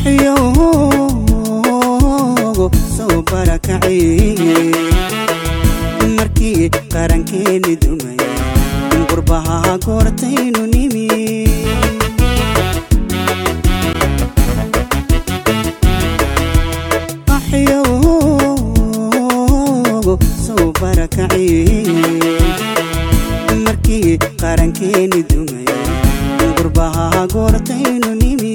qaxyoogo soo barakacay markii qarankeeni dumay qurbaha goortaynu nimi qaxyoogo soo barakacay markii qarankeeni dumay qurbaha goortaynu nimi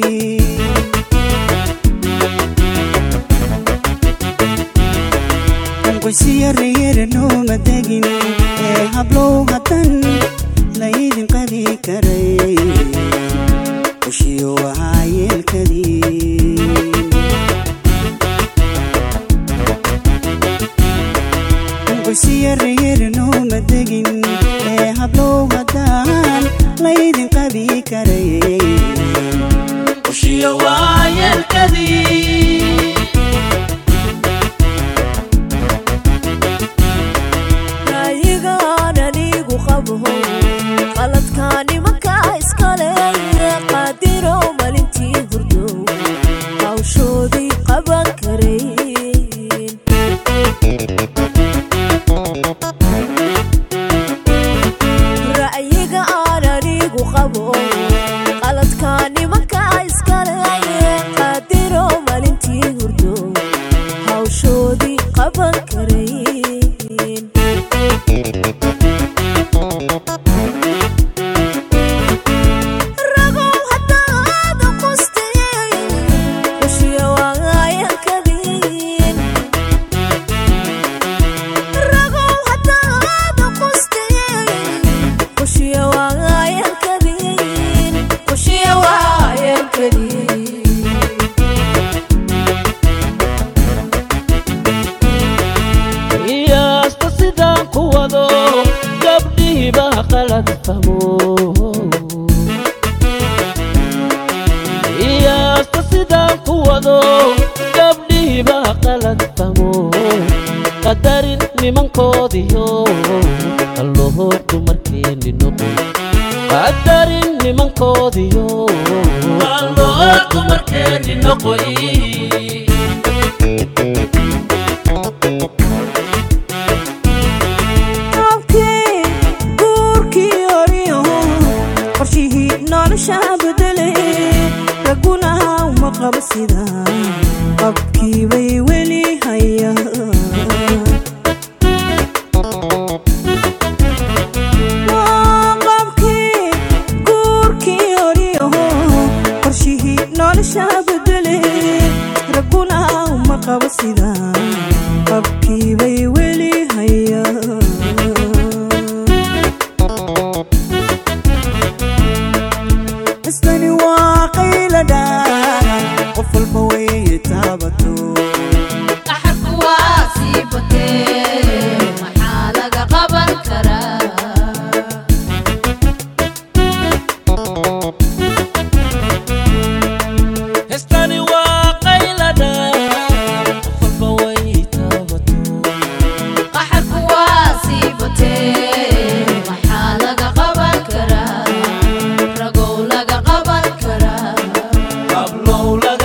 qoysiyarayar nooma degin ee hablow haddan laydin qabi karay qoshiyo ahaa yeelkadii qoysiyarayar nooma degin ee hablow haddaan laydin qabi karay qoshiyo waa yeelkadii ra'yigaan anigu qabo qaladka nimanka iskale qaadiro malintii hurdo hawshoodii qaban karayn ra'yiga aan anigu qabo qaladka nimanka iskale qaadiro malintii hurdo hawshoodii qaban karayn ragow haddaad qustay qushiya waayalkadiin ragow haddaad qustay qushiya waayalkadiin qushiya waayalkadiin iyaasta sidaan ku wado gabdhihiba qalad famo iyaasta sidaan ku wado gabdhihiba qalad famo qadarin nimankoodiyo alloho dumarkeeni noqoy qadarin nimankoodiyo alloho dumarkeeni noqoy abkii guurkii horiyo qorshihii nolosha bedelay raguna uma qabo sida qabkii bay weli hayaan Waa qabkii guurkii horiyo qorshihii nolosha bedelay raguna uma qabo sida qabkii bay weli hayaan istani waa qayladha qof walba way taabato qaxarku waa sii batee maxaa laga qaban karaa hestani waa qaylada qof walba way taabato qaxarku waa sii batee maxaa laga qaban karaa ragow laga qaban karaa hablow laga